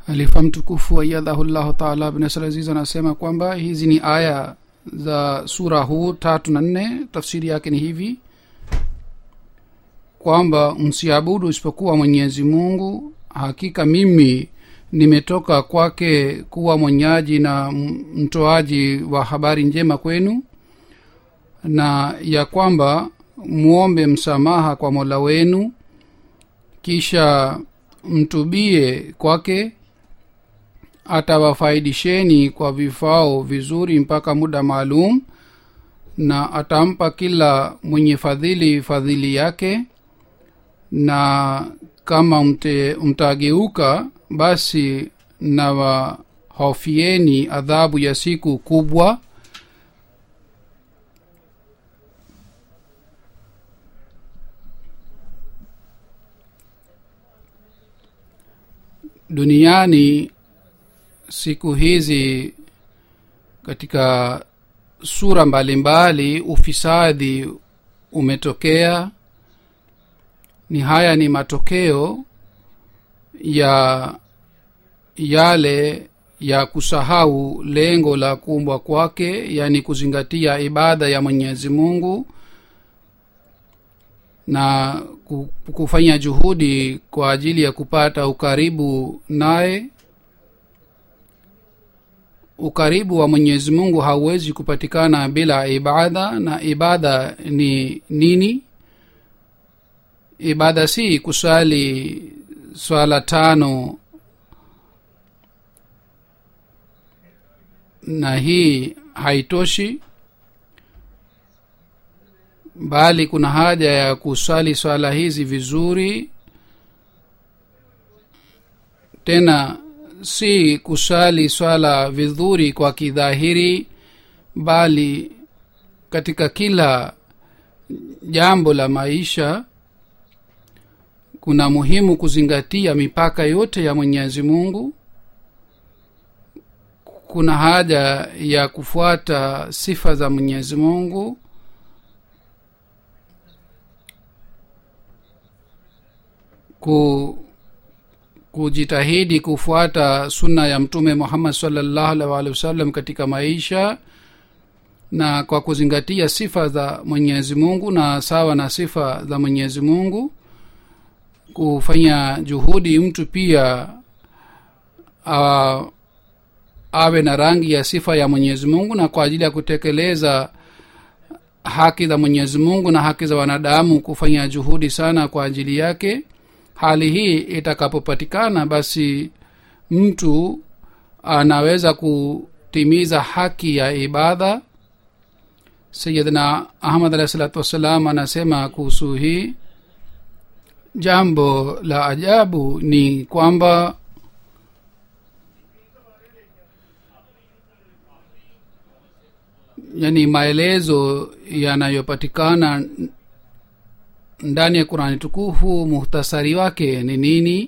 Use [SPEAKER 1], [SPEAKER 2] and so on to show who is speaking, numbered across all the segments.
[SPEAKER 1] halifa mtukufu ayadhahu llahu taala bnasr aziz anasema kwamba hizi ni aya za sura huu tatu na nne tafsiri yake ni hivi kwamba msiabudu isipokuwa mwenyezi mungu hakika mimi nimetoka kwake kuwa mwenyaji na mtoaji wa habari njema kwenu na ya kwamba mwombe msamaha kwa mola wenu kisha mtubie kwake atawafaidisheni kwa vifao vizuri mpaka muda maalum na atampa kila mwenye fadhili fadhili yake na kama mte, mtageuka basi nawahofieni adhabu ya siku kubwa duniani siku hizi katika sura mbalimbali mbali, ufisadi umetokea ni haya ni matokeo ya yale ya kusahau lengo la kuumbwa kwake yaani kuzingatia ibada ya mwenyezi mungu na kufanya juhudi kwa ajili ya kupata ukaribu naye ukaribu wa mwenyezi mungu hauwezi kupatikana bila ibada na ibada ni nini ibada si kusali swala tano na hii haitoshi bali kuna haja ya kusali swala hizi vizuri tena si kusali swala vizuri kwa kidhahiri bali katika kila jambo la maisha kuna muhimu kuzingatia mipaka yote ya mwenyezi mungu kuna haja ya kufuata sifa za mwenyezi mungu ku kujitahidi kufuata sunna ya mtume muhammad salllahu alih waalihi wasallam katika maisha na kwa kuzingatia sifa za mwenyezi mungu na sawa na sifa za mwenyezi mungu kufanya juhudi mtu pia awa, awe na rangi ya sifa ya mwenyezi mungu na kwa ajili ya kutekeleza haki za mwenyezi mungu na haki za wanadamu kufanya juhudi sana kwa ajili yake hali hii itakapopatikana basi mtu anaweza kutimiza haki ya ibada sayidna ahmad alahi salatu wassalam anasema kuhusu hii jambo la ajabu ni kwamba yani maelezo yanayopatikana ndani ya qurani tukufu muhtasari wake ni nini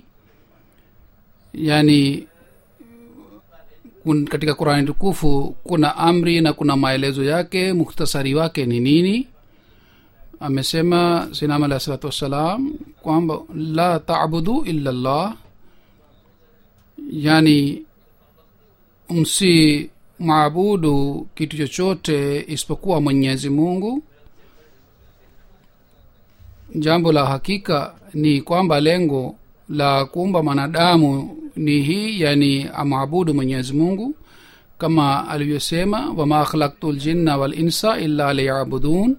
[SPEAKER 1] yani kun, katika qurani tukufu kuna amri na kuna maelezo yake muhtasari wake ni nini amesema sinam alahi salatu wassalam kwamba la tabudu illa llah yani msi maabudu kitu chochote isipokuwa mwenyezi mungu jambo la hakika ni kwamba lengo la kuumba mwanadamu ni hii yani amwabudu mwenyezi mungu kama alivyosema wama khalaktu ljinna walinsa illa liyabudun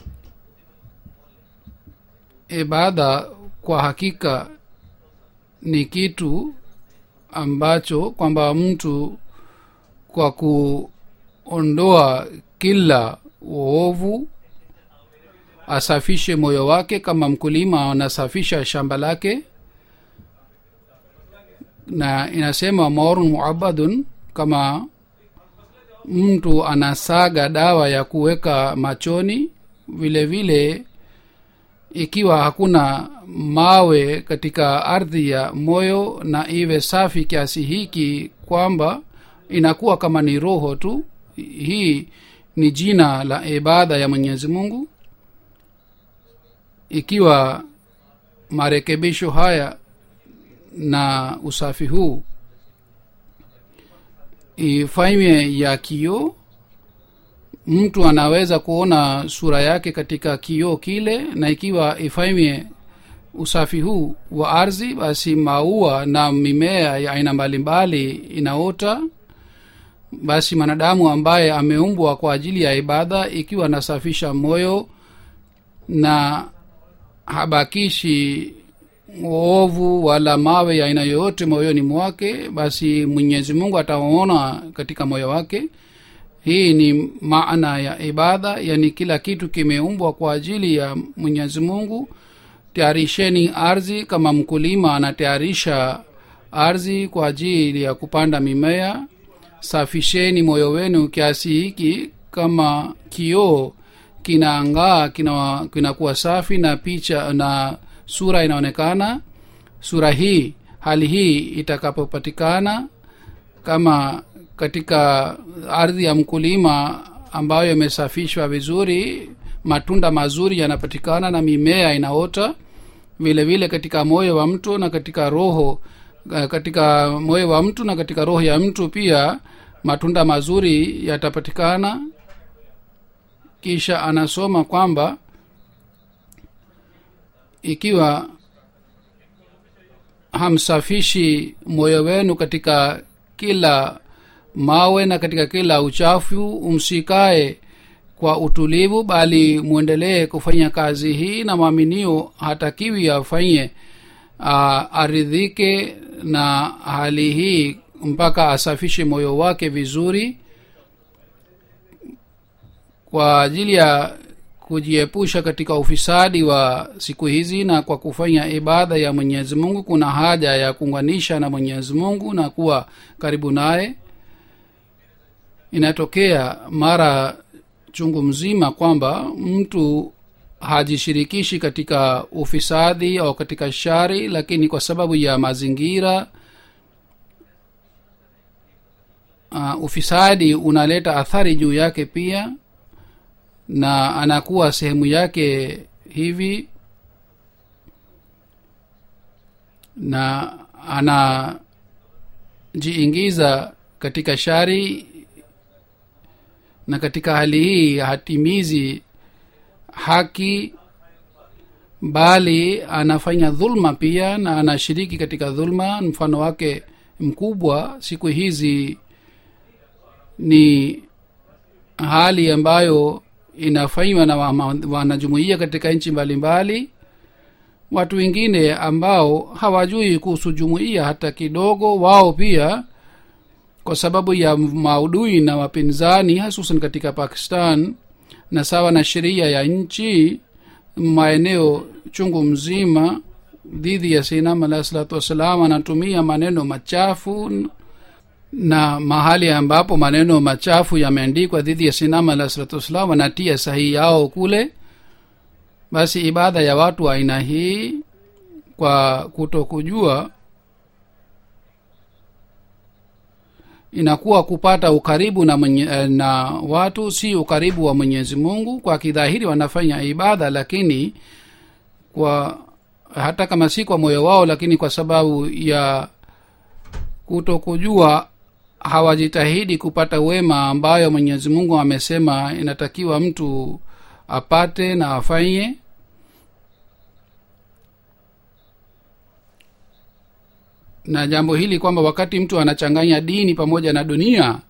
[SPEAKER 1] ibada kwa hakika ni kitu ambacho kwamba mtu kwa kuondoa kila uovu asafishe moyo wake kama mkulima anasafisha shamba lake na inasema maurun muabadun kama mtu anasaga dawa ya kuweka machoni vile vile ikiwa hakuna mawe katika ardhi ya moyo na iwe safi kiasi hiki kwamba inakuwa kama ni roho tu hii ni jina la ibada ya mwenyezi mungu ikiwa marekebisho haya na usafi huu ifanywe ya kioo mtu anaweza kuona sura yake katika kioo kile na ikiwa ifanywe usafi huu wa ardhi basi maua na mimea ya aina mbalimbali inaota basi mwanadamu ambaye ameumbwa kwa ajili ya ibada ikiwa anasafisha moyo na habakishi ovu wala mawe ya aina yoyote moyoni mwake basi mwenyezi mungu ataona katika moyo wake hii ni maana ya ibada yani kila kitu kimeumbwa kwa ajili ya mwenyezi mungu tayarisheni ardhi kama mkulima anatayarisha ardhi kwa ajili ya kupanda mimea safisheni moyo wenu kiasi hiki kama kioo kinaangaa kinakuwa kina safi na picha na sura inaonekana sura hii hali hii itakapopatikana kama katika ardhi ya mkulima ambayo imesafishwa vizuri matunda mazuri yanapatikana na mimea inaota vile vile katika moyo wa mtu na katika roho katika moyo wa mtu na katika roho ya mtu pia matunda mazuri yatapatikana kisha anasoma kwamba ikiwa hamsafishi moyo wenu katika kila mawe na katika kila uchafu msikae kwa utulivu bali mwendelee kufanya kazi hii na mwaminio hatakiwi afanye aridhike na hali hii mpaka asafishe moyo wake vizuri kwa ajili ya kujiepusha katika ufisadi wa siku hizi na kwa kufanya ibada ya mwenyezi mungu kuna haja ya kuunganisha na mwenyezi mungu na kuwa karibu naye inatokea mara chungu mzima kwamba mtu hajishirikishi katika ufisadi au katika shari lakini kwa sababu ya mazingira uh, ufisadi unaleta athari juu yake pia na anakuwa sehemu yake hivi na anajiingiza katika shari na katika hali hii hatimizi haki bali anafanya dhulma pia na anashiriki katika dhulma mfano wake mkubwa siku hizi ni hali ambayo inafanywa na wanajumuia katika nchi mbalimbali watu wengine ambao hawajui kuhusu jumuiya hata kidogo wao pia kwa sababu ya maudui na wapinzani hasusan katika pakistan na sawa na sheria ya nchi maeneo chungu mzima dhidi ya sinam alahi salatu wassalam anatumia maneno machafu na mahali ambapo maneno machafu yameandikwa dhidi ya sinam alahi salatu wassalam wanatia sahihi yao kule basi ibada ya watu wa aina hii kwa kuto kujua inakuwa kupata ukaribu na, mwenye, na watu si ukaribu wa mwenyezi mungu kwa kidhahiri wanafanya ibada lakini kwa hata kama si kwa moyo wao lakini kwa sababu ya kuto kujua hawajitahidi kupata wema ambayo mwenyezi mungu amesema inatakiwa mtu apate na afanye na jambo hili kwamba wakati mtu anachanganya dini pamoja na dunia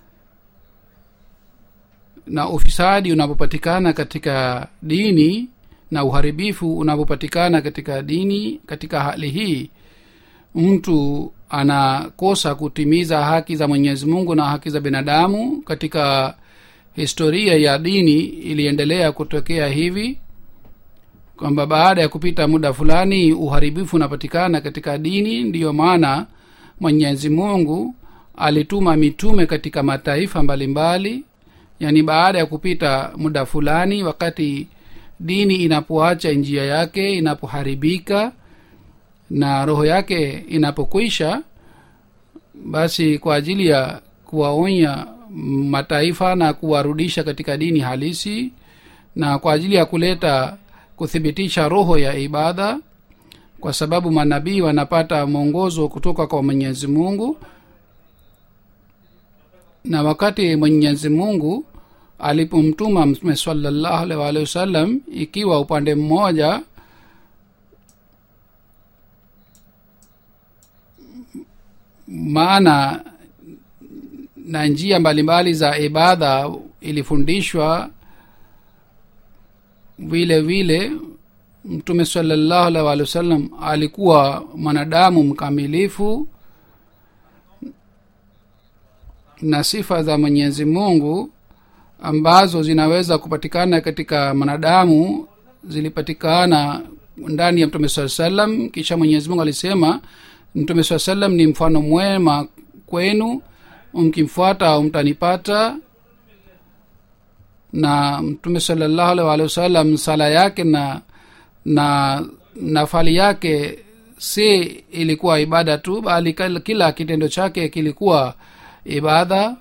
[SPEAKER 1] na ufisadi unapopatikana katika dini na uharibifu unapopatikana katika dini katika hali hii mtu anakosa kutimiza haki za mwenyezi mungu na haki za binadamu katika historia ya dini iliendelea kutokea hivi kwamba baada ya kupita muda fulani uharibifu unapatikana katika dini ndiyo maana mwenyezi mungu alituma mitume katika mataifa mbalimbali yaani baada ya kupita muda fulani wakati dini inapoacha njia yake inapoharibika na roho yake inapokwisha basi kwa ajili ya kuwaonya mataifa na kuwarudisha katika dini halisi na kwa ajili ya kuleta kuthibitisha roho ya ibada kwa sababu manabii wanapata mwongozo kutoka kwa mwenyezi mungu na wakati mwenyezi mungu alipomtuma mtume salallahu alaihi waalihi wasallam ikiwa upande mmoja maana na njia mbalimbali za ibada ilifundishwa vile vile mtume salallahu alaihi waalihi wasallam alikuwa mwanadamu mkamilifu na sifa za mwenyezi mungu ambazo zinaweza kupatikana katika mwanadamu zilipatikana ndani ya mtume saa salam kisha mwenyezi mungu alisema mtume saa salam ni mfano mwema kwenu mkimfuata mtanipata na mtume salallahu alaihi waalihi wasallam sala yake na na nafali yake si ilikuwa ibada tu bali kila kitendo chake kilikuwa ibada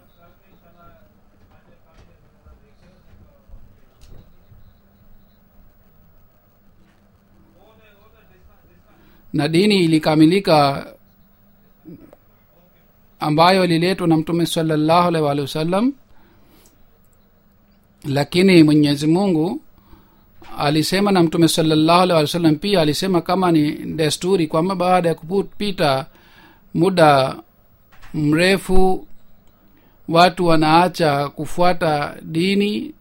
[SPEAKER 1] na dini ilikamilika ambayo ililetwa na mtume salallahu alaihi waalihi wasallam lakini mwenyezi mungu alisema na mtume salallahu alaihi wasallam pia alisema kama ni desturi kwamba baada ya kupita muda mrefu watu wanaacha kufuata dini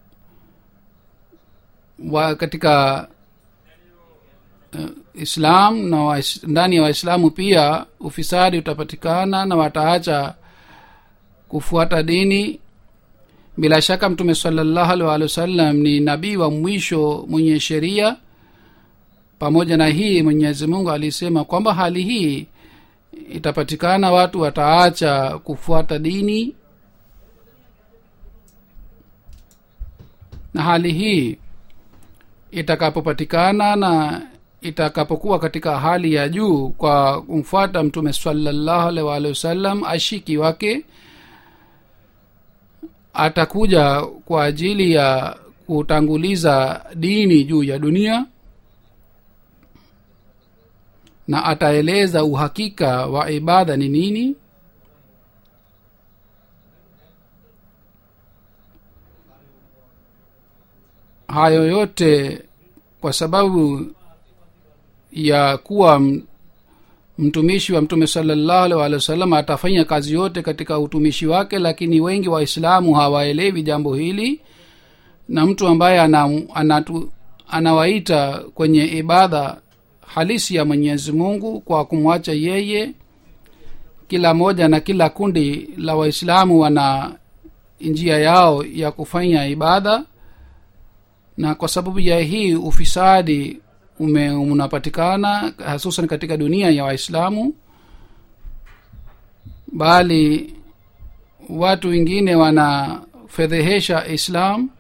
[SPEAKER 1] wa katika uh, islam na wa, ndani ya waislamu pia ufisadi utapatikana na wataacha kufuata dini bila shaka mtume salallahu alih walih wasallam ni nabii wa mwisho mwenye sheria pamoja na hii mwenyezi mungu alisema kwamba hali hii itapatikana watu wataacha kufuata dini na hali hii itakapopatikana na itakapokuwa katika hali ya juu kwa kumfuata mtume salallahu alaihi waalihi wasallam ashiki wake atakuja kwa ajili ya kutanguliza dini juu ya dunia na ataeleza uhakika wa ibada ni nini hayo yote kwa sababu ya kuwa mtumishi wa mtume salallahu alih walih wasallam atafanya kazi yote katika utumishi wake lakini wengi waislamu hawaelewi jambo hili na mtu ambaye ana, anatu, anawaita kwenye ibada halisi ya mwenyezi mungu kwa kumwacha yeye kila moja na kila kundi la waislamu wana njia yao ya kufanya ibada na kwa sababu ya hii ufisadi ume unapatikana hususan katika dunia ya waislamu bali watu wengine wanafedhehesha islam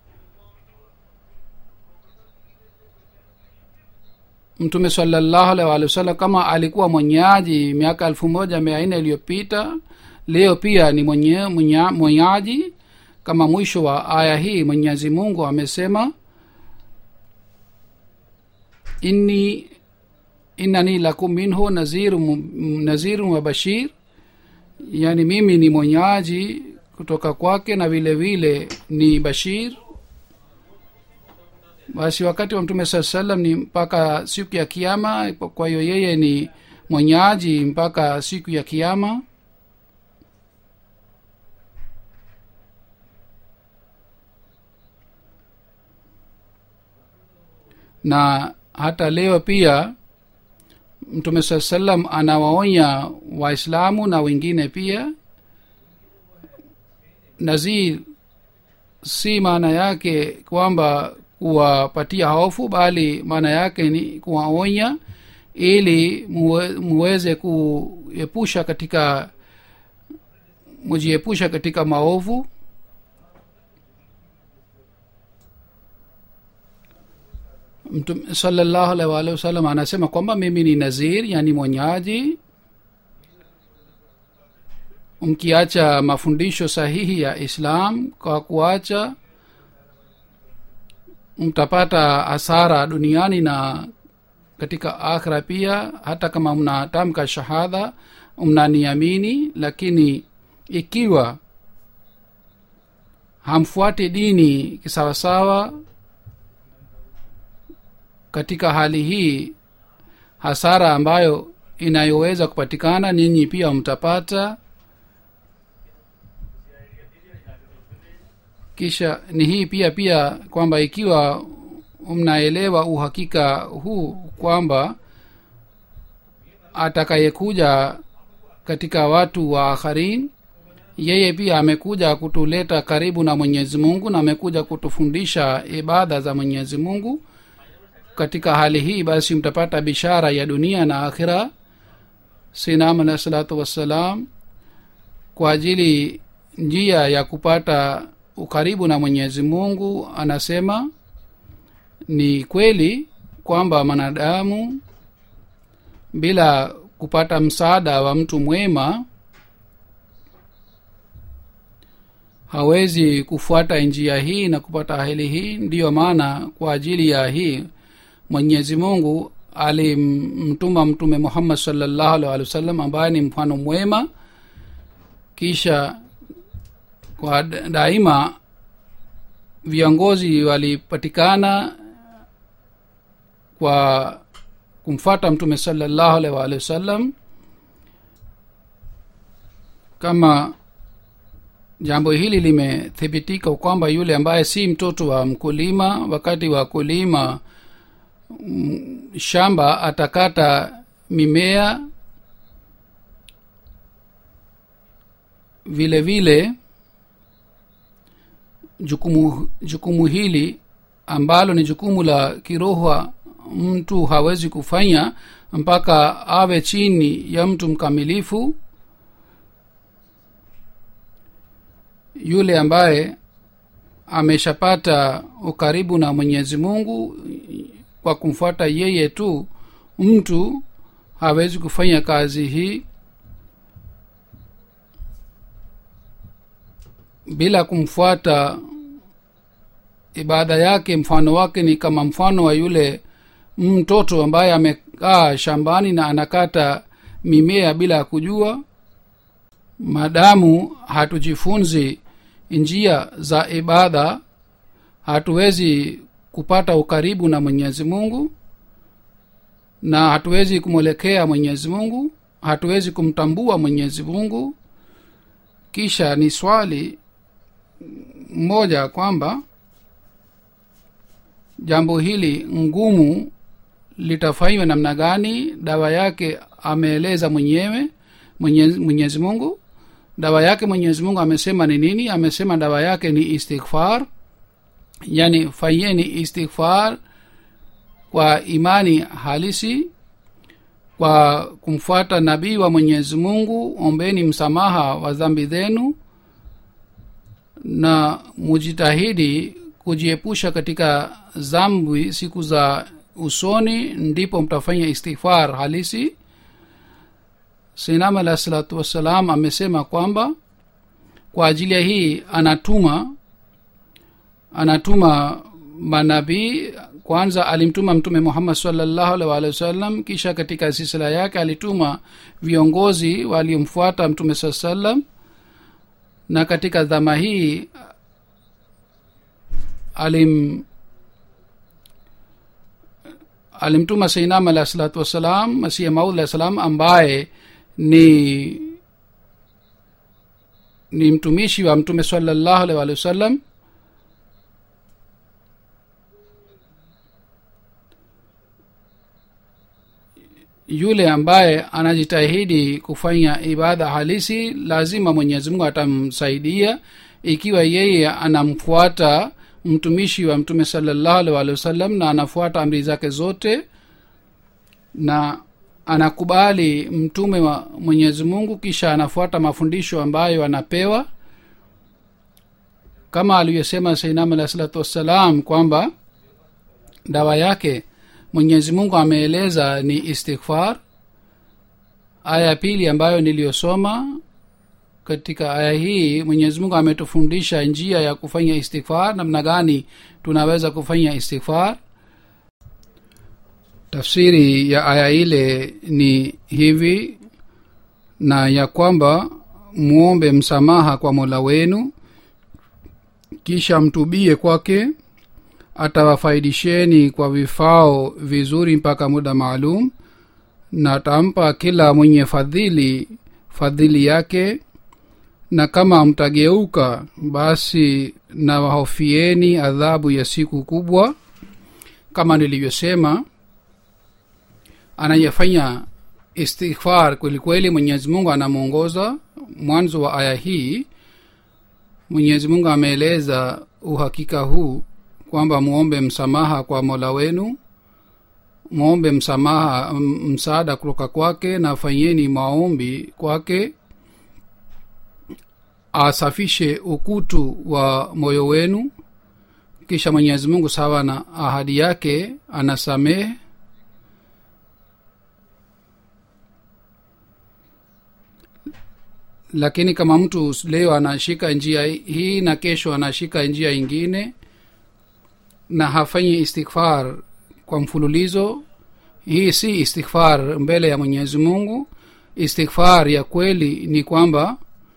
[SPEAKER 1] mtume salallahu alaihi waalihi wasallam kama alikuwa mwenyeaji miaka elfu moja mia nne iliyopita leo pia ni mwenye, mwenye, mwenyeaji kama mwisho wa aya hii mwenyezi mungu amesema inni innani lakum minhu nazirun nazirun wa bashir yani mimi ni mwenyaji kutoka kwake na vile vile ni bashir basi wakati wa mtume saa salam ni mpaka siku ya kiama kwa hiyo yeye ni mwenyaji mpaka siku ya kiama na hata leo pia mtume saa salam anawaonya waislamu na wengine pia nazir si maana yake kwamba kuwapatia hofu bali maana yake ni kuwaonya ili muwe, muweze kuepusha katika mujiepusha katika maovu mtume salallahu alaihi waalihi wasallam anasema kwamba mimi ni nazir yani mwenyaji mkiacha mafundisho sahihi ya islam kwa kuacha mtapata hasara duniani na katika akhira pia hata kama mnatamka shahada mnaniamini lakini ikiwa hamfuati dini kisawasawa katika hali hii hasara ambayo inayoweza kupatikana ninyi pia mtapata kisha ni hii pia pia kwamba ikiwa mnaelewa uhakika huu kwamba atakayekuja katika watu wa akharin yeye pia amekuja kutuleta karibu na mwenyezi mungu na amekuja kutufundisha ibada za mwenyezi mungu katika hali hii basi mtapata bishara ya dunia na akhira sinam alahi salatu wassalam kwa ajili njia ya kupata ukaribu na mwenyezi mungu anasema ni kweli kwamba mwanadamu bila kupata msaada wa mtu mwema hawezi kufuata njia hii na kupata hali hii ndiyo maana kwa ajili ya hii mwenyezi mungu alimtuma mtume muhammad salllahu alih walih wa sallam ambaye ni mfano mwema kisha kwa daima viongozi walipatikana kwa kumfata mtume salllahu alih waalihi wasallam kama jambo hili limethibitika kwamba yule ambaye si mtoto wa mkulima wakati wa kulima mm, shamba atakata mimea vile vile jukumu jukumu hili ambalo ni jukumu la kiroho mtu hawezi kufanya mpaka awe chini ya mtu mkamilifu yule ambaye ameshapata ukaribu na mwenyezi mungu kwa kumfuata yeye tu mtu hawezi kufanya kazi hii bila kumfuata ibada yake mfano wake ni kama mfano wa yule mtoto ambaye amekaa shambani na anakata mimea bila ya kujua madamu hatujifunzi njia za ibada hatuwezi kupata ukaribu na mwenyezi mungu na hatuwezi kumwelekea mwenyezi mungu hatuwezi kumtambua mwenyezi mungu kisha ni swali moja kwamba jambo hili ngumu litafanywa namna gani dawa yake ameeleza mwenyewe mwenyezi, mwenyezi mungu dawa yake mwenyezi mungu amesema ni nini amesema dawa yake ni istighfar yani fanyeni istighfar kwa imani halisi kwa kumfuata nabii wa mwenyezi mungu ombeni msamaha wa dhambi zenu na mujitahidi kujiepusha katika zambi siku za usoni ndipo mtafanya istighfar halisi sinam alah salatu wassalam amesema kwamba kwa ajili ya hii anatuma anatuma manabii kwanza alimtuma mtume muhammad salllahu alih waalihi wasallam kisha katika silsila yake alituma viongozi waliomfuata mtume saa salam na katika dhama hii alim alimtuma seinam alah salatu wassalam masihi maud alah salam ambaye ni ni mtumishi wa mtume salallahu alih walihi wasallam yule ambaye anajitahidi kufanya ibada halisi lazima mwenyezi mungu atamsaidia ikiwa yeye anamfuata mtumishi wa mtume salallahu alih walihi wasallam na anafuata amri zake zote na anakubali mtume wa mwenyezi mungu kisha anafuata mafundisho ambayo anapewa kama alivyosema sainam alah salatu wassalam kwamba dawa yake mwenyezi mungu ameeleza ni istighfar aya ya pili ambayo niliyosoma katika aya hii mwenyezi mungu ametufundisha njia ya kufanya istighfar namna gani tunaweza kufanya istighfar tafsiri ya aya ile ni hivi na ya kwamba muombe msamaha kwa mola wenu kisha mtubie kwake atawafaidisheni kwa vifao vizuri mpaka muda maalum na atampa kila mwenye fadhili fadhili yake na kama mtageuka basi na wahofieni adhabu ya siku kubwa kama nilivyosema anayefanya istighfar kwelikweli mwenyezi mungu anamwongoza mwanzo wa aya hii mwenyezi mungu ameeleza uhakika huu kwamba muombe msamaha kwa mola wenu mwombe msamaha m- msaada kutoka kwake na fanyeni maombi kwake asafishe ukutu wa moyo wenu kisha mwenyezi mungu sawa na ahadi yake anasamehe lakini kama mtu leo anashika njia hii na kesho anashika njia ingine na hafanyi istighfar kwa mfululizo hii si istighfar mbele ya mwenyezi mungu istighfar ya kweli ni kwamba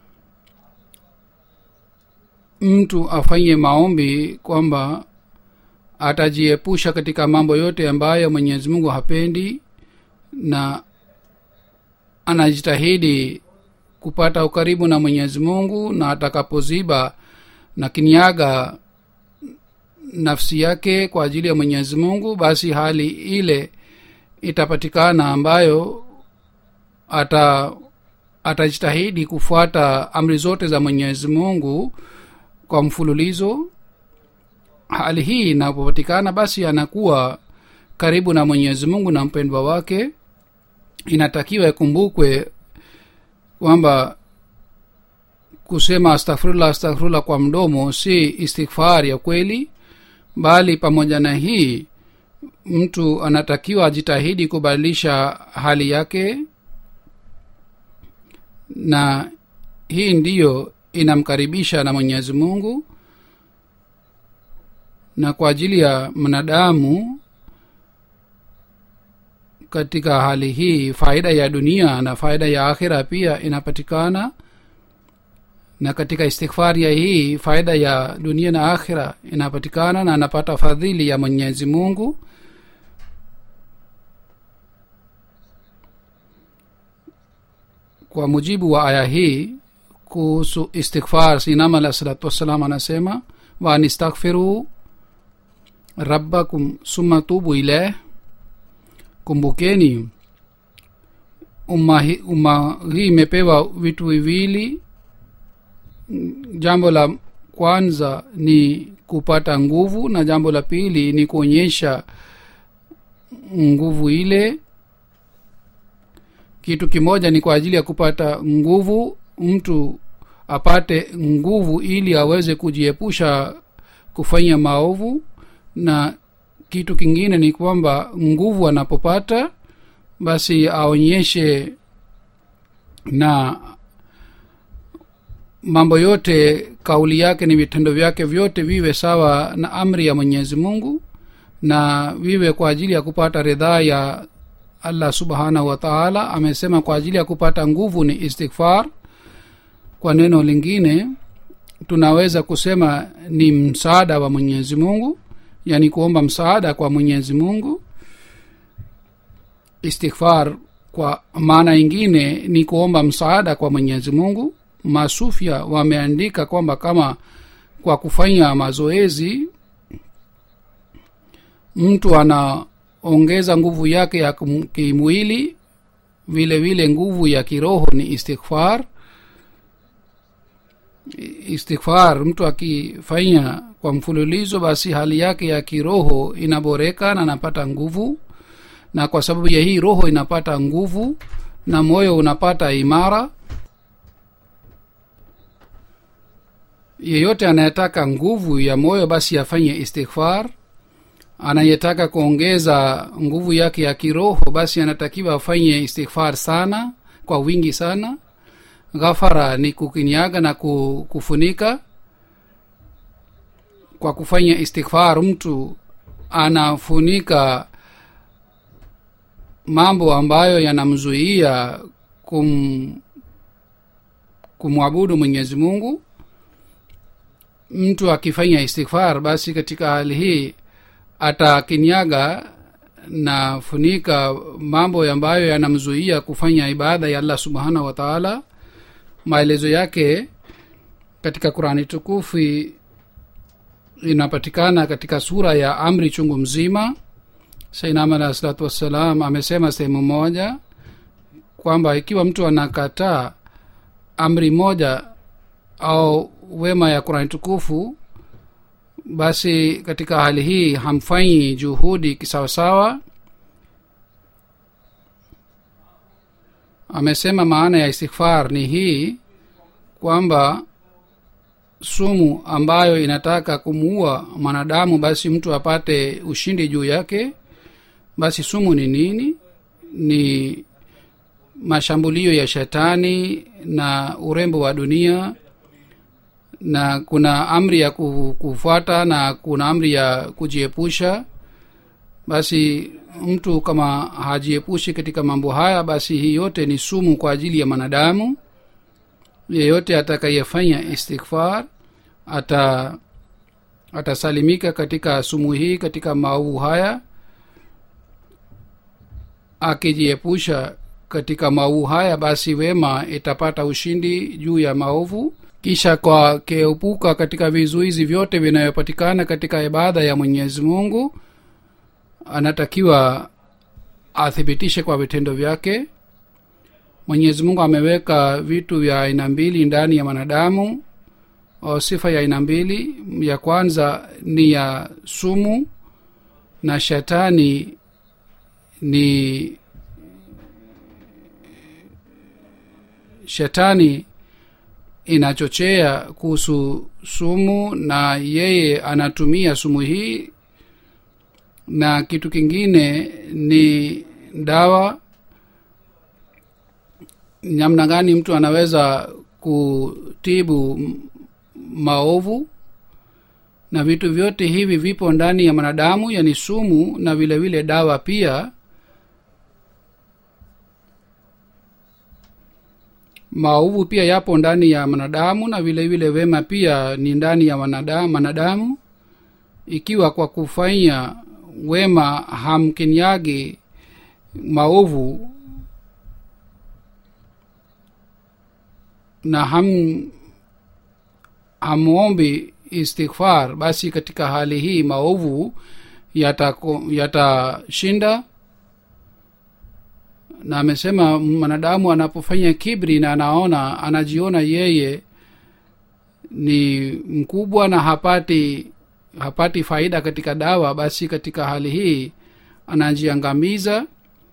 [SPEAKER 1] mtu afanye maombi kwamba atajiepusha katika mambo yote ambayo mwenyezi mungu hapendi na anajitahidi kupata ukaribu na mwenyezi mungu na atakapoziba na kinyaga nafsi yake kwa ajili ya mwenyezi mungu basi hali ile itapatikana ambayo ata atajitahidi kufuata amri zote za mwenyezi mungu kwa mfululizo hali hii inapopatikana basi anakuwa karibu na mwenyezi mungu na mpendwa wake inatakiwa ikumbukwe kwamba kusema astaghfirullah astaghfirullah kwa mdomo si istighfar ya kweli bali pamoja na hii mtu anatakiwa ajitahidi kubadilisha hali yake na hii ndiyo inamkaribisha na mwenyezi mungu na kwa ajili ya mwanadamu katika hali hii faida ya dunia na faida ya akhira pia inapatikana na katika istighfari ya hii faida ya dunia na akhira inapatikana na anapata fadhili ya mwenyezi mungu kwa mujibu wa aya hii kuhusu istighfar sinam alah salatu wassalam anasema wanistaghfiru rabbakum summa tubu ilaih kumbukeni umma hii umma hii imepewa vitu viwili jambo la kwanza ni kupata nguvu na jambo la pili ni kuonyesha nguvu ile kitu kimoja ni kwa ajili ya kupata nguvu mtu apate nguvu ili aweze kujiepusha kufanya maovu na kitu kingine ni kwamba nguvu anapopata basi aonyeshe na mambo yote kauli yake ni vitendo vyake vyote viwe sawa na amri ya mwenyezi mungu na viwe kwa ajili ya kupata ridhaa ya allah subhanahu wa taala amesema kwa ajili ya kupata nguvu ni istighfar kwa neno lingine tunaweza kusema ni msaada wa mwenyezi mungu yani kuomba msaada kwa mwenyezi mungu istighfar kwa maana ingine ni kuomba msaada kwa mwenyezi mungu masufya wameandika kwamba kama kwa kufanya mazoezi mtu anaongeza nguvu yake ya kum- kimwili vile vile nguvu ya kiroho ni istighfar istighfar mtu akifanya kwa mfululizo basi hali yake ya kiroho inaboreka na anapata nguvu na kwa sababu ya hii roho inapata nguvu na moyo unapata imara yeyote anayetaka nguvu ya moyo basi afanye istighfar anayetaka kuongeza nguvu yake ya kiroho basi anatakiwa afanye istighfar sana kwa wingi sana ghafara ni kukinyaga na ku- kufunika kwa kufanya istighfar mtu anafunika mambo ambayo yanamzuia kum kumwabudu mwenyezi mungu mtu akifanya istighfar basi katika hali hii atakinyaga na funika mambo ambayo yanamzuia kufanya ibada ya allah subhanahu wa taala maelezo yake katika qurani tukufu inapatikana katika sura ya amri chungu mzima sainam alahi salatu wassalam amesema sehemu moja kwamba ikiwa mtu anakataa amri moja au wema ya qurani tukufu basi katika hali hii hamfanyi juhudi kisawasawa amesema maana ya istighfar ni hii kwamba sumu ambayo inataka kumuua mwanadamu basi mtu apate ushindi juu yake basi sumu ni nini ni mashambulio ya shetani na urembo wa dunia na kuna amri ya kufuata na kuna amri ya kujiepusha basi mtu kama hajiepushi katika mambo haya basi hii yote ni sumu kwa ajili ya mwanadamu yeyote atakayefanya istighfar ata atasalimika katika sumu hii katika maovu haya akijiepusha katika maovu haya basi wema itapata ushindi juu ya maovu kisha kwa keepuka katika vizuizi vyote vinayopatikana katika ibada ya mwenyezi mungu anatakiwa athibitishe kwa vitendo vyake mwenyezi mungu ameweka vitu vya aina mbili ndani ya mwanadamu o sifa ya aina mbili ya kwanza ni ya sumu na shetani ni shetani inachochea kuhusu sumu na yeye anatumia sumu hii na kitu kingine ni dawa namna gani mtu anaweza kutibu maovu na vitu vyote hivi vipo ndani ya mwanadamu yani sumu na vile vile dawa pia maovu pia yapo ndani ya mwanadamu na vile vile wema pia ni ndani ya mwanadamu ikiwa kwa kufanya wema hamkinyagi maovu na ham hamwombi istighfar basi katika hali hii maovu yatashinda yata na amesema mwanadamu anapofanya kibri na anaona anajiona yeye ni mkubwa na hapati hapati faida katika dawa basi katika hali hii anajiangamiza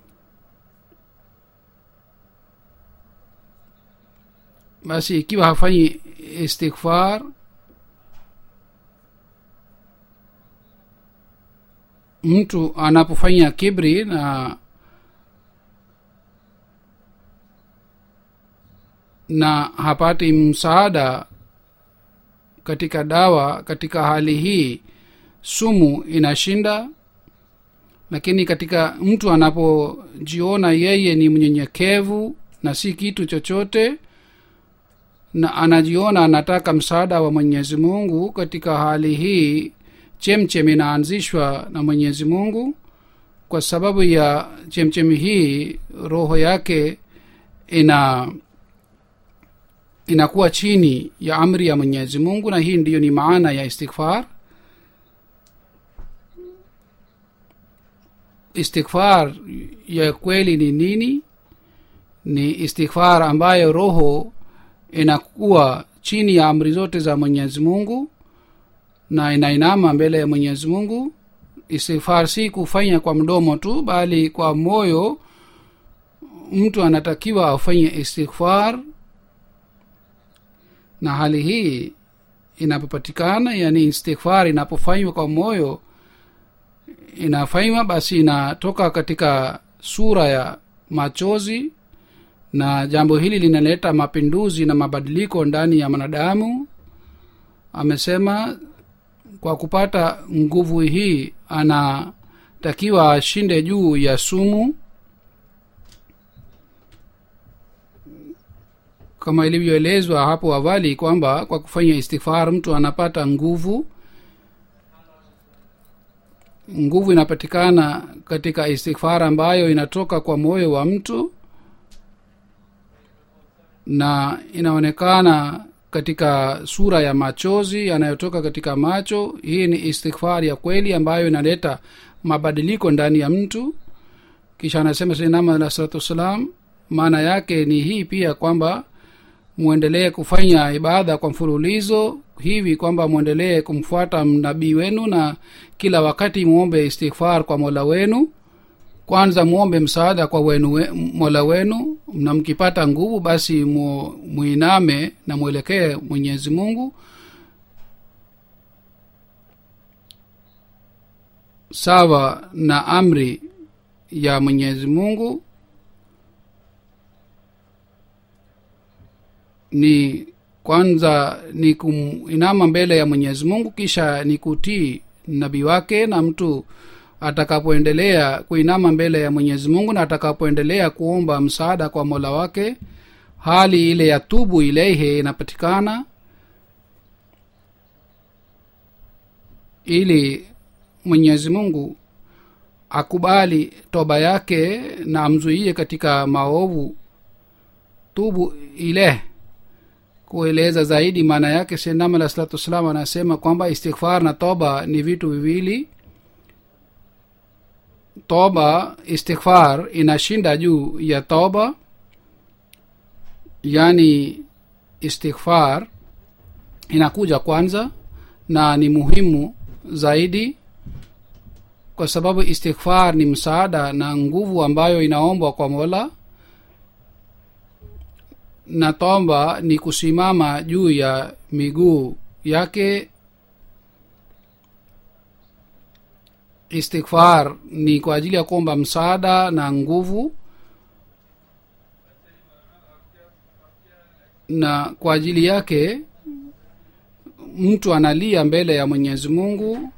[SPEAKER 1] basi ikiwa hafanyi istighfar mtu anapofanya kibri na na hapati msaada katika dawa katika hali hii sumu inashinda lakini katika mtu anapojiona yeye ni mnyenyekevu na si kitu chochote na anajiona anataka msaada wa mwenyezi mungu katika hali hii chemchem inaanzishwa na mwenyezi mungu kwa sababu ya chemchemi hii roho yake ina inakuwa chini ya amri ya mwenyezi mungu na hii ndiyo ni maana ya istighfar istighfar ya kweli ni nini ni istighfar ambayo roho inakuwa chini ya amri zote za mwenyezi mungu na inainama mbele ya mwenyezi mungu istighfar si kufanya kwa mdomo tu bali kwa moyo mtu anatakiwa afanye istighfar na hali hii inapopatikana yani istighfar inapofanywa kwa moyo inafanywa basi inatoka katika sura ya machozi na jambo hili linaleta mapinduzi na mabadiliko ndani ya mwanadamu amesema kwa kupata nguvu hii anatakiwa ashinde juu ya sumu kama ilivyoelezwa hapo awali kwamba kwa kufanya istighfar mtu anapata nguvu nguvu inapatikana katika istighfar ambayo inatoka kwa moyo wa mtu na inaonekana katika sura ya machozi yanayotoka katika macho hii ni istighfar ya kweli ambayo inaleta mabadiliko ndani ya mtu kisha anasema sinama alah salatu wassalam maana yake ni hii pia kwamba mwendelee kufanya ibada kwa mfululizo hivi kwamba mwendelee kumfuata nabii wenu na kila wakati muombe istighfar kwa mola wenu kwanza muombe msaada kwa wenu we, mola wenu na mkipata nguvu basi mu, muiname na mwelekee mwenyezi mungu sawa na amri ya mwenyezi mungu ni kwanza ni kuinama mbele ya mwenyezi mungu kisha ni kutii nabii wake na mtu atakapoendelea kuinama mbele ya mwenyezi mungu na atakapoendelea kuomba msaada kwa mola wake hali ile ya tubu ileihe inapatikana ili mwenyezi mungu akubali toba yake na amzuie katika maovu tubu ile kueleza zaidi maana yake senam alah salatu wassalam anasema kwamba istighfar na toba ni vitu viwili toba istighfar inashinda juu ya toba yaani istighfar inakuja kwanza na ni muhimu zaidi kwa sababu istighfar ni msaada na nguvu ambayo inaombwa kwa mola na toba ni kusimama juu ya miguu yake istighfar ni kwa ajili ya kuomba msaada na nguvu na kwa ajili yake mtu analia mbele ya mwenyezi mungu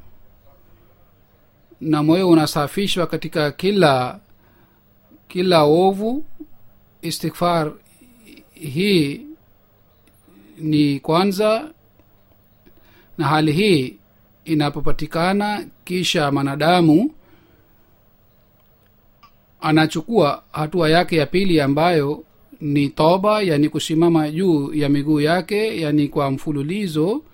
[SPEAKER 1] na moyo unasafishwa katika kila kila ovu istighfar hii ni kwanza na hali hii inapopatikana kisha mwanadamu anachukua hatua yake ya pili ambayo ni toba yani kusimama juu ya miguu yake yani kwa mfululizo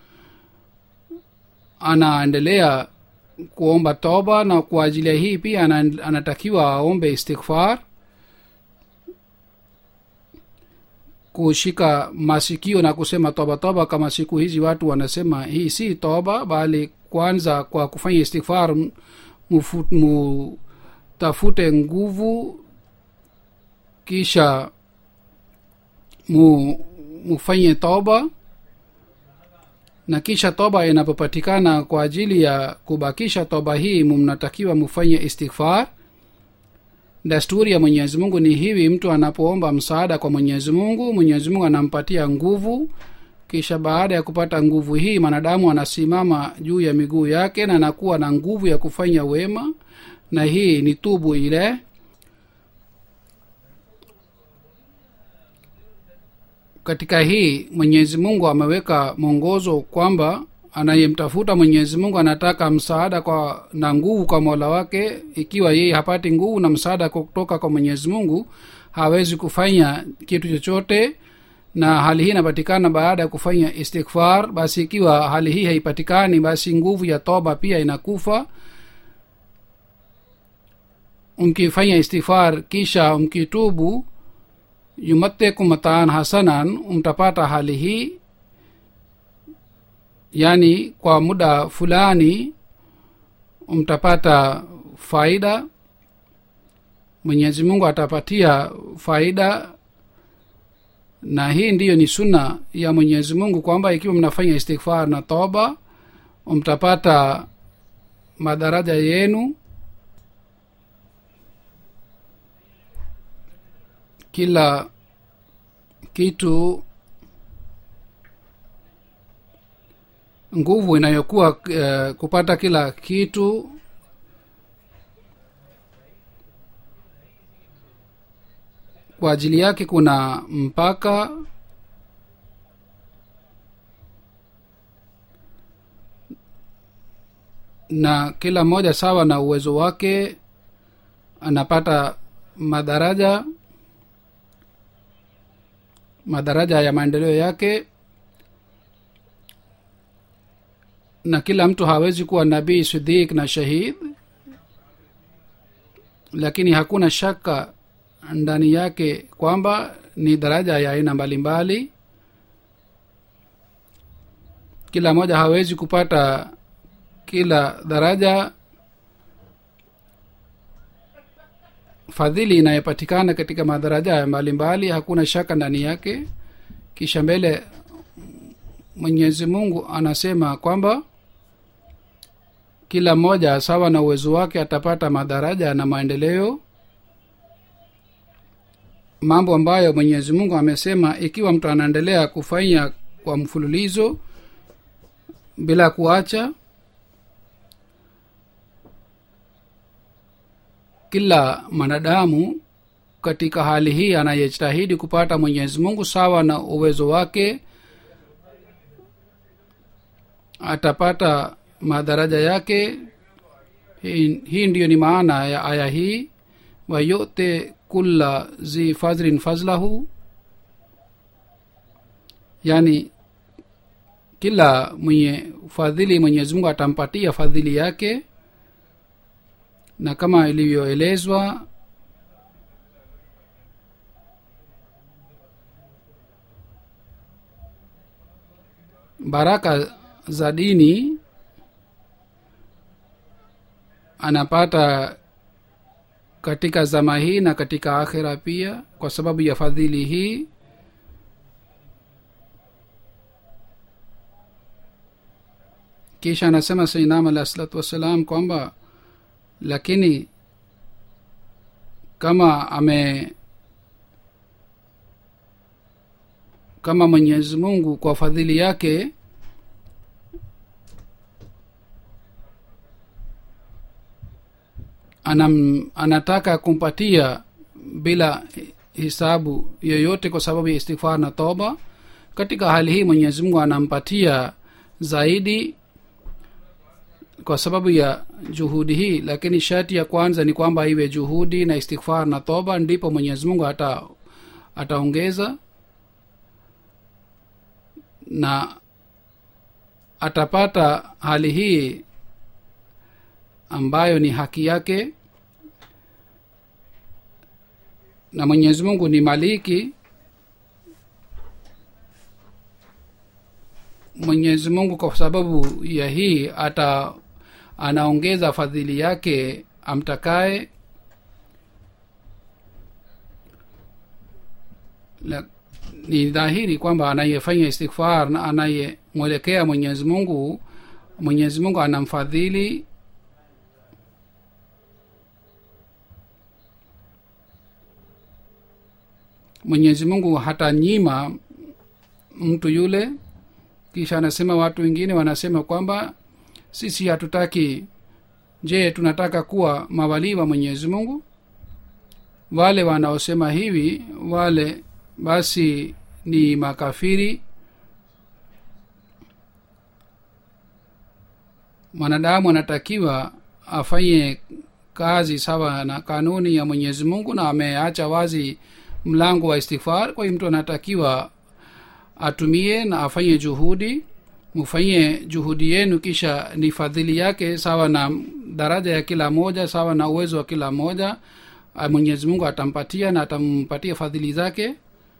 [SPEAKER 1] anaendelea kuomba toba na kwa ajili ya hii pia anatakiwa aombe istighfar kushika masikio na kusema toba toba kama siku hizi watu wanasema hii si toba bali kwanza kwa kufanya istighfar mutafute nguvu kisha mu mufanye toba na kisha toba inapopatikana kwa ajili ya kubakisha toba hii mnatakiwa mufanye istighfar desturi ya mwenyezi mungu ni hivi mtu anapoomba msaada kwa mwenyezi mungu mwenyezi mungu anampatia nguvu kisha baada ya kupata nguvu hii mwanadamu anasimama juu ya miguu yake na anakuwa na nguvu ya kufanya wema na hii ni tubu ile katika hii mwenyezi mungu ameweka mwongozo kwamba anayemtafuta mwenyezi mungu anataka msaada kwa na nguvu kwa mola wake ikiwa yeye hapati nguvu na msaada kutoka kwa mwenyezi mungu hawezi kufanya kitu chochote na hali hii inapatikana baada ya kufanya istighfar basi ikiwa hali hii haipatikani basi nguvu ya toba pia inakufa mkifanya istighfar kisha mkitubu yumattekum mataan hasanan mtapata hali hii yaani kwa muda fulani mtapata faida mwenyezi mungu atapatia faida na hii ndiyo ni sunna ya mwenyezi mungu kwamba ikiwa mnafanya istighfar na toba mtapata madaraja yenu kila kitu nguvu inayokuwa uh, kupata kila kitu kwa ajili yake kuna mpaka na kila mmoja sawa na uwezo wake anapata madaraja madaraja ya maendeleo yake na kila mtu hawezi kuwa nabii sidik na shahid lakini hakuna shaka ndani yake kwamba ni daraja ya aina mbalimbali kila moja hawezi kupata kila daraja fadhili inayopatikana katika madaraja mbalimbali hakuna shaka ndani yake kisha mbele mwenyezi mungu anasema kwamba kila mmoja sawa na uwezo wake atapata madaraja na maendeleo mambo ambayo mwenyezi mungu amesema ikiwa mtu anaendelea kufanya kwa mfululizo bila kuacha kila mwanadamu katika hali hii anayejitahidi kupata mwenyezi mungu sawa na uwezo wake atapata madaraja yake hii, hii ndiyo ni maana ya aya hii wayote kulla zi fadhlin fazlahu yani kila mwenye fadhili mwenyezi mungu atampatia fadhili yake na kama ilivyoelezwa baraka za dini anapata katika zama hii na katika akhira pia kwa sababu ya fadhili hii kisha anasema sainam alah salatu wassalam kwamba lakini kama ame kama mwenyezi mungu kwa fadhili yake anam, anataka kumpatia bila hisabu yoyote kwa sababu ya istighfar na toba katika hali hii mwenyezi mungu anampatia zaidi kwa sababu ya juhudi hii lakini sharti ya kwanza ni kwamba iwe juhudi na istighfar na toba ndipo mwenyezi mungu ata ataongeza na atapata hali hii ambayo ni haki yake na mwenyezi mungu ni maliki mwenyezi mungu kwa sababu ya hii ata anaongeza fadhili yake amtakaye La, ni dhahiri kwamba anayefanya istighfar na anayemwelekea mwenyezi mungu mwenyezi mungu anamfadhili mwenyezi mungu hatanyima mtu yule kisha anasema watu wengine wanasema kwamba sisi hatutaki je tunataka kuwa mawalii wa mwenyezi mungu wale wanaosema hivi wale basi ni makafiri mwanadamu anatakiwa afanye kazi sawa na kanuni ya mwenyezi mungu na ameacha wazi mlango wa istighfar kwa hiyo mtu anatakiwa atumie na afanye juhudi mufanyie juhudi yenu kisha ni fadhili yake sawa na daraja ya kila moja sawa na uwezo wa kila moja mwenyezi mungu atampatia na atampatia fadhili zake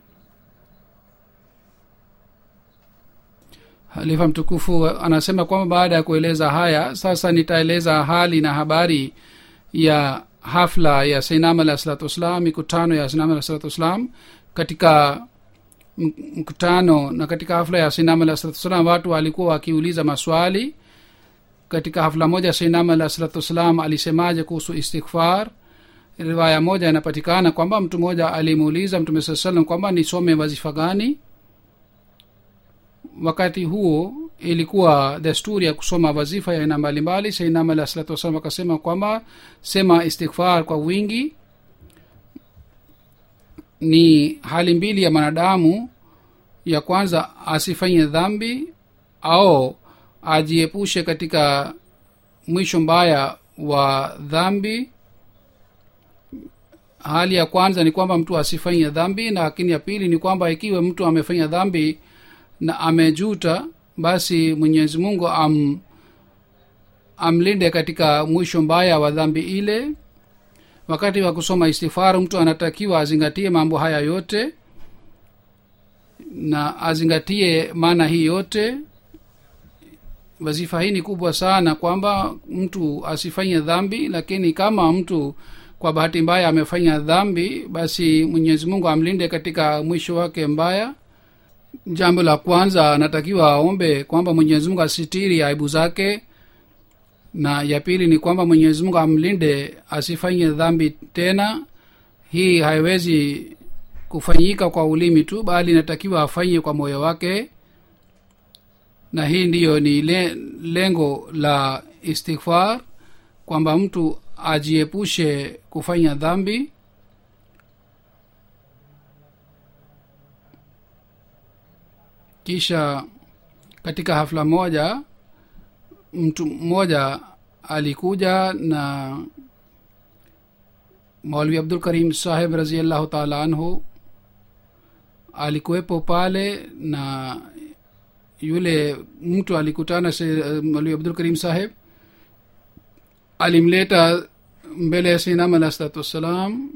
[SPEAKER 1] halifa mtukufu anasema kwamba baada ya kueleza haya sasa nitaeleza hali na habari ya hafla ya sainam alah salatu wassalam mikutano ya sainam alah salatu wassalam katika mkutano na katika hafla ya sainam alah salatu wassalam watu walikuwa wakiuliza maswali katika hafla moja sainam alah salatu wassalam alisemaje kuhusu istighfar riwaya moja inapatikana kwamba mtu mmoja alimuuliza mtume saa salam kwamba nisome wazifa gani wakati huo ilikuwa desturi ya kusoma wazifa ya aina mbalimbali sainam alah salatu wassalam akasema kwamba sema istighfar kwa wingi ni hali mbili ya mwanadamu ya kwanza asifanye dhambi au ajiepushe katika mwisho mbaya wa dhambi hali ya kwanza ni kwamba mtu asifanye dhambi na lakini ya pili ni kwamba ikiwa mtu amefanya dhambi na amejuta basi mwenyezi mungu am, amlinde katika mwisho mbaya wa dhambi ile wakati wa kusoma istifaru mtu anatakiwa azingatie mambo haya yote na azingatie maana hii yote wazifa hii ni kubwa sana kwamba mtu asifanye dhambi lakini kama mtu kwa bahati mbaya amefanya dhambi basi mwenyezi mungu amlinde katika mwisho wake mbaya jambo la kwanza anatakiwa aombe kwamba mwenyezi mungu asitiri aibu zake na ya pili ni kwamba mwenyezi mungu amlinde asifanye dhambi tena hii haiwezi kufanyika kwa ulimi tu bali inatakiwa afanye kwa moyo wake na hii ndiyo ni le, lengo la istighfar kwamba mtu ajiepushe kufanya dhambi kisha katika hafla moja mtu mmoja alikuja na maulvi abdul karim saheb raziallahu taala anhu alikuwepo pale na yule mtu alikutana maulvi abdul karim saheb alimleta mbele ya sinam alah salatu wassalam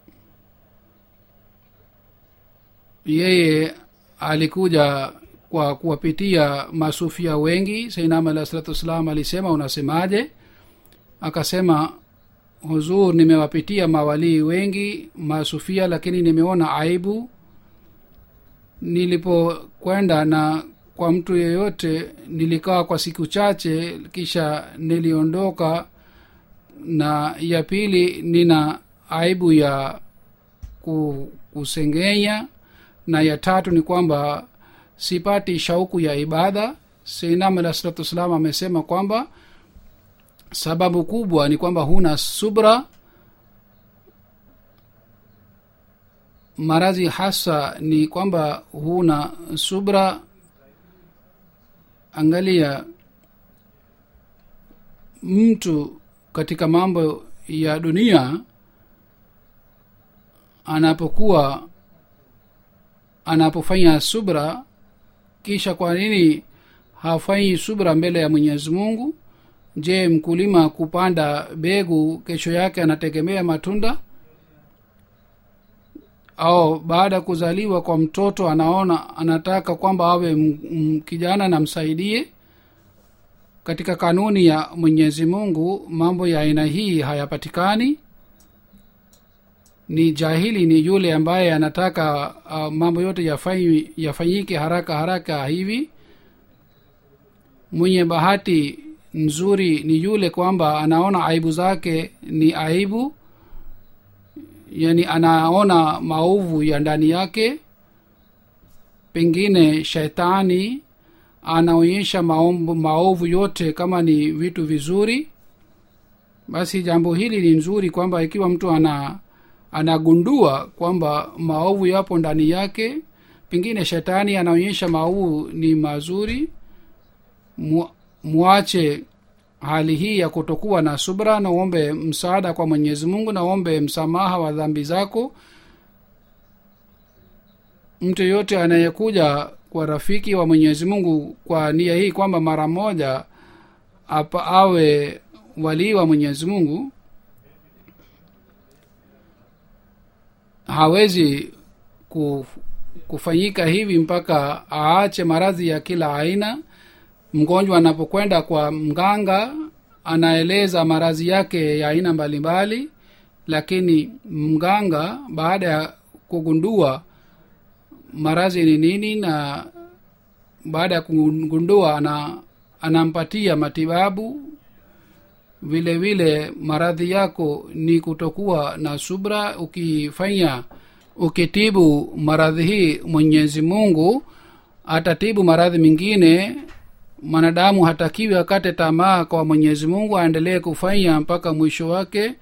[SPEAKER 1] yeye alikuja kwa kuwapitia masufia wengi sainam alah salatu wassalam alisema unasemaje akasema huzur nimewapitia mawalii wengi masufia lakini nimeona aibu nilipokwenda na kwa mtu yeyote nilikaa kwa siku chache kisha niliondoka na ya pili nina aibu ya kusengenya na ya tatu ni kwamba sipati shauku ya ibada seinam alah salatu wassalam amesema kwamba sababu kubwa ni kwamba huna subra maradhi hasa ni kwamba huna subra angalia mtu katika mambo ya dunia anapokuwa anapofanya subra kisha kwa nini hafanyi subra mbele ya mwenyezi mungu je mkulima kupanda begu kesho yake anategemea matunda au baada ya kuzaliwa kwa mtoto anaona anataka kwamba awe m- m- kijana namsaidie katika kanuni ya mwenyezi mungu mambo ya aina hii hayapatikani ni jahili ni yule ambaye anataka uh, mambo yote yafanyi- yafanyike haraka haraka hivi mwenye bahati nzuri ni yule kwamba anaona aibu zake ni aibu yani anaona maovu ya ndani yake pengine shetani anaonyesha maombo, maovu yote kama ni vitu vizuri basi jambo hili ni nzuri kwamba ikiwa mtu ana anagundua kwamba maovu yapo ndani yake pengine shetani anaonyesha maovu ni mazuri Mu- mwache hali hii ya kutokuwa na subra na uombe msaada kwa mwenyezi mungu na uombe msamaha wa dhambi zako mtu yoyote anayekuja kwa rafiki wa mwenyezi mungu kwa nia hii kwamba mara moja apa awe walii wa mwenyezi mungu hawezi kuf- kufanyika hivi mpaka aache maradhi ya kila aina mgonjwa anapokwenda kwa mganga anaeleza maradhi yake ya aina mbalimbali lakini mganga baada ya kugundua maradhi ni nini na baada ya kugundua ana anampatia matibabu vile vile maradhi yako ni kutokuwa na subra ukifanya ukitibu maradhi hii mwenyezi mungu atatibu maradhi mengine mwanadamu hatakiwi akate tamaa kwa mwenyezi mungu aendelee kufanya mpaka mwisho wake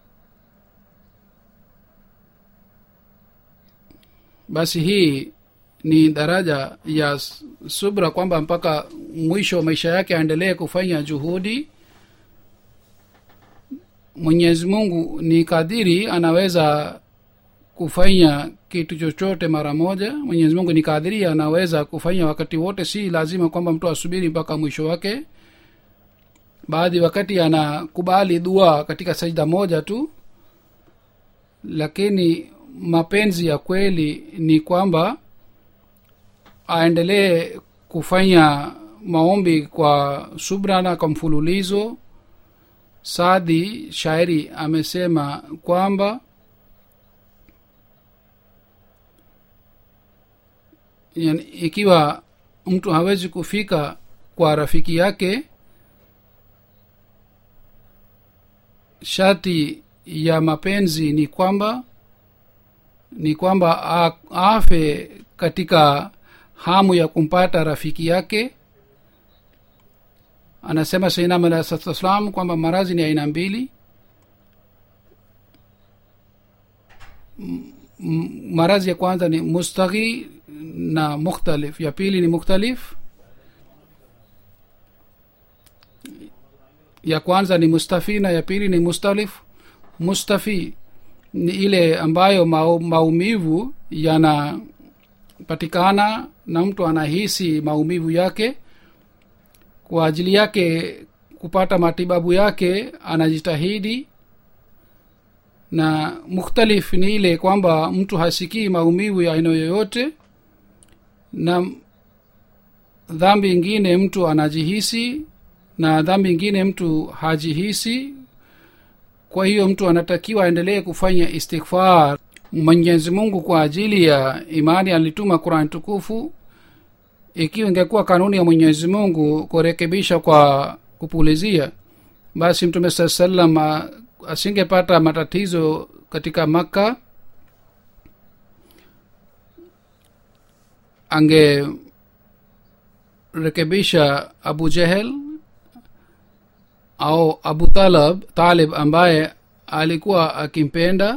[SPEAKER 1] basi hii ni daraja ya s- subra kwamba mpaka mwisho wa maisha yake aendelee kufanya juhudi mwenyezi mungu ni kadiri anaweza kufanya kitu chochote mara moja mwenyezi mungu ni kadiri anaweza kufanya wakati wote si lazima kwamba mtu asubiri mpaka mwisho wake baadhi wakati anakubali dua katika sajda moja tu lakini mapenzi ya kweli ni kwamba aendelee kufanya maombi kwa subra na kwa mfululizo sadi shairi amesema kwamba yani, ikiwa mtu hawezi kufika kwa rafiki yake shati ya mapenzi ni kwamba ni kwamba a- afe katika hamu ya kumpata rafiki yake anasema sainam alah salatu wassalam kwamba marazi ni aina mbili M- m- marazi ya kwanza ni mustaghi na mukhtalif ya pili ni mukhtalif ya kwanza ni mustafi na ya pili ni mustalif mustafi ni ile ambayo mau, maumivu yanapatikana na mtu anahisi maumivu yake kwa ajili yake kupata matibabu yake anajitahidi na mukhtalif ni ile kwamba mtu hasikii maumivu ya aina yoyote na dhambi ingine mtu anajihisi na dhambi ingine mtu hajihisi kwa hiyo mtu anatakiwa aendelee kufanya istighfar mwenyezi mungu kwa ajili ya imani alituma qurani tukufu ikiwa ingekuwa kanuni ya mwenyezi mungu kurekebisha kwa kupulizia basi mtume saa salam a- asingepata matatizo katika makka angerekebisha abu jehel au abu talab talib ambaye alikuwa akimpenda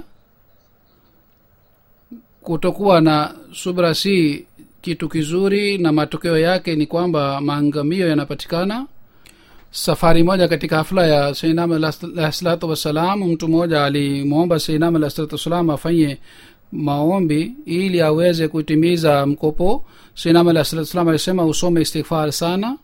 [SPEAKER 1] kutokuwa na subra si kitu kizuri na matokeo yake ni kwamba maangamio yanapatikana safari moja katika hafla ya seinam alah salatu wassalam mtu mmoja alimwomba seinam alah salatu wassalam afanye maombi ili aweze kutimiza mkopo seinam alah salatu wassalam alisema usome istighfar sana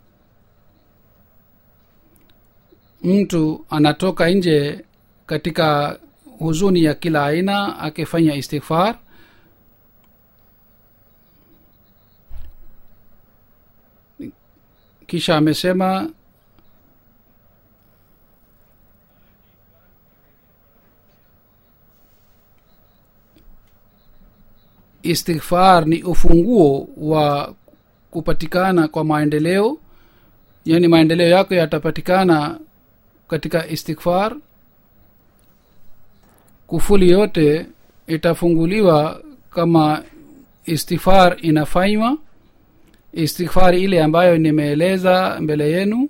[SPEAKER 1] mtu anatoka nje katika huzuni ya kila aina akifanya istighfar kisha amesema istighfar ni ufunguo wa kupatikana kwa maendeleo yaani maendeleo yako yatapatikana katika istighfar kufuli yote itafunguliwa kama istighfar inafanywa istighfar ile ambayo nimeeleza mbele yenu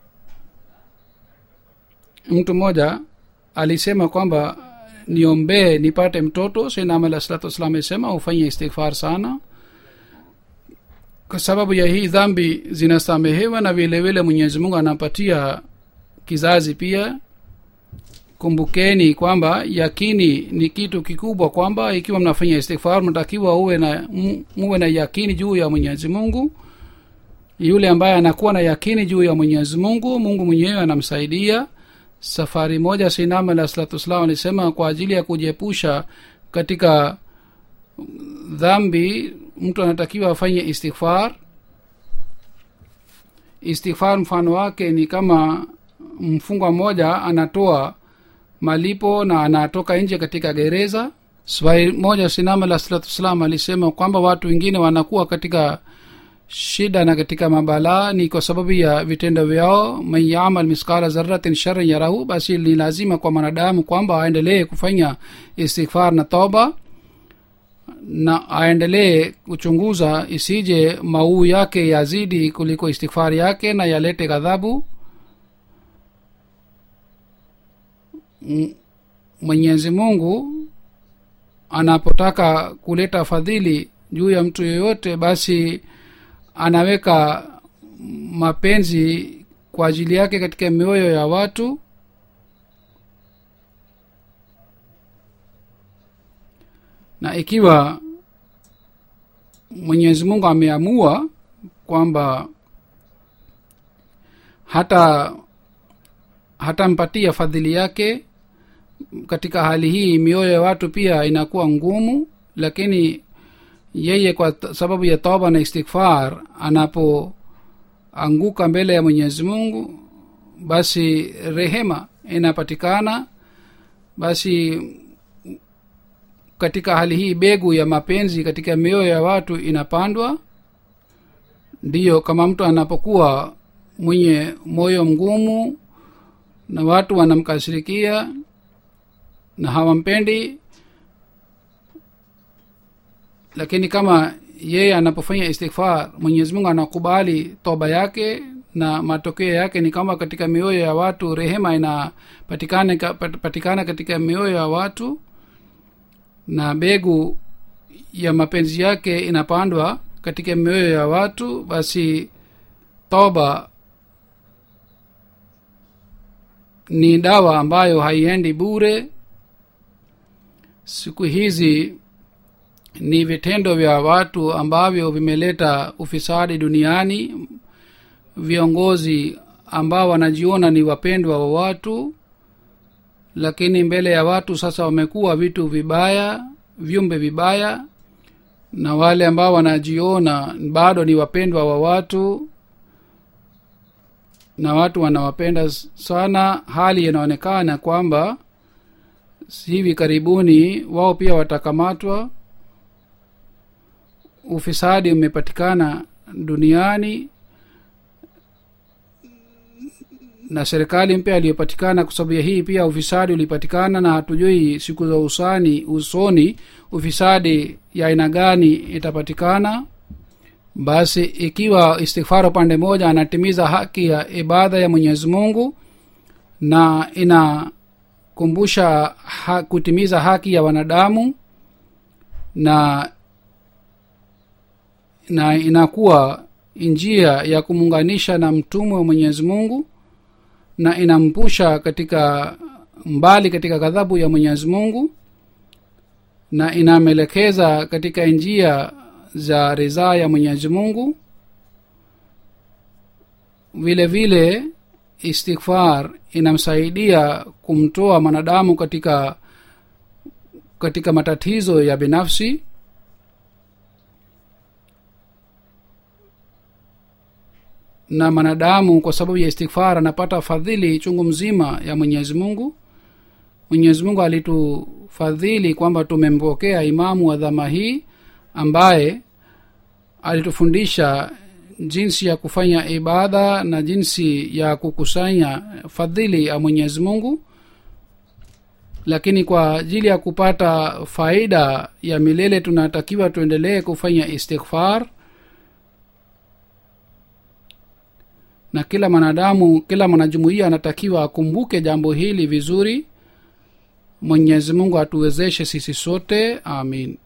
[SPEAKER 1] mtu mmoja alisema kwamba niombee nipate mtoto sinam alah salatu wassalam alisema ufanye istighfar sana kwa sababu ya hii dhambi zinasamehewa na vile vile mwenyezi mungu anapatia kizazi pia kumbukeni kwamba yakini ni kitu kikubwa kwamba ikiwa mnafanya istighfar mnatakiwa uwe na mu- muwe na yakini juu ya mwenyezi mungu yule ambaye anakuwa na yakini juu ya mwenyezi mungu mungu mwenyewe anamsaidia safari moja sinam alah salatu wassalam alisema kwa ajili ya kujiepusha katika dhambi mtu anatakiwa afanye istighfar istighfar mfano wake ni kama mfungwa mmoja anatoa malipo na anatoka nje katika gereza swali moja sinam alah salatu wassalam alisema kwamba watu wengine wanakuwa katika shida na katika mabalaa ni kwa sababu ya vitendo vyao man yamal miskala zaratin sharan yarahu basi ni lazima kwa mwanadamu kwamba aendelee kufanya istighfar na toba na aendelee kuchunguza isije mauu yake yazidi kuliko istighfari yake na yalete ghadhabu M- mwenyezi mungu anapotaka kuleta fadhili juu ya mtu yoyote basi anaweka mapenzi kwa ajili yake katika mioyo ya watu na ikiwa mwenyezi mungu ameamua kwamba hata hatampatia fadhili yake katika hali hii mioyo ya watu pia inakuwa ngumu lakini yeye kwa t- sababu ya toba na istighfar anapoanguka mbele ya mwenyezi mungu basi rehema inapatikana basi katika hali hii begu ya mapenzi katika mioyo ya watu inapandwa ndiyo kama mtu anapokuwa mwenye moyo mgumu na watu wanamkasirikia na hawampendi lakini kama yeye anapofanya istighfar mwenyezi mungu anakubali toba yake na matokeo yake ni kama katika mioyo ya watu rehema inapatikana pat- patikana katika mioyo ya watu na begu ya mapenzi yake inapandwa katika mioyo ya watu basi toba ni dawa ambayo haiendi bure siku hizi ni vitendo vya watu ambavyo vimeleta ufisadi duniani viongozi ambao wanajiona ni wapendwa wa watu lakini mbele ya watu sasa wamekuwa vitu vibaya viumbe vibaya na wale ambao wanajiona bado ni wapendwa wa watu na watu wanawapenda sana hali inaonekana kwamba hivi karibuni wao pia watakamatwa ufisadi umepatikana duniani na serikali mpya iliyopatikana kwa sababu ya hii pia ufisadi ulipatikana na hatujui siku za usani usoni ufisadi ya aina gani itapatikana basi ikiwa istighfar upande moja anatimiza haki ya ibada ya mwenyezi mungu na inakumbusha ha, kutimiza haki ya wanadamu na na inakuwa njia ya kumuunganisha na mtumwe wa mwenyezi mungu na inampusha katika mbali katika ghadhabu ya mwenyezi mungu na inamwelekeza katika njia za ridhaa ya mwenyezi mungu vile vile istighfar inamsaidia kumtoa mwanadamu katika katika matatizo ya binafsi na mwanadamu kwa sababu ya istighfar anapata fadhili chungu mzima ya mwenyezi mungu mwenyezi mungu alitufadhili kwamba tumempokea imamu wa dhama hii ambaye alitufundisha jinsi ya kufanya ibada na jinsi ya kukusanya fadhili ya mwenyezi mungu lakini kwa ajili ya kupata faida ya milele tunatakiwa tuendelee kufanya istighfar na kila mwanadamu kila mwanajumuia anatakiwa akumbuke jambo hili vizuri mwenyezi mungu atuwezeshe sisi sote amin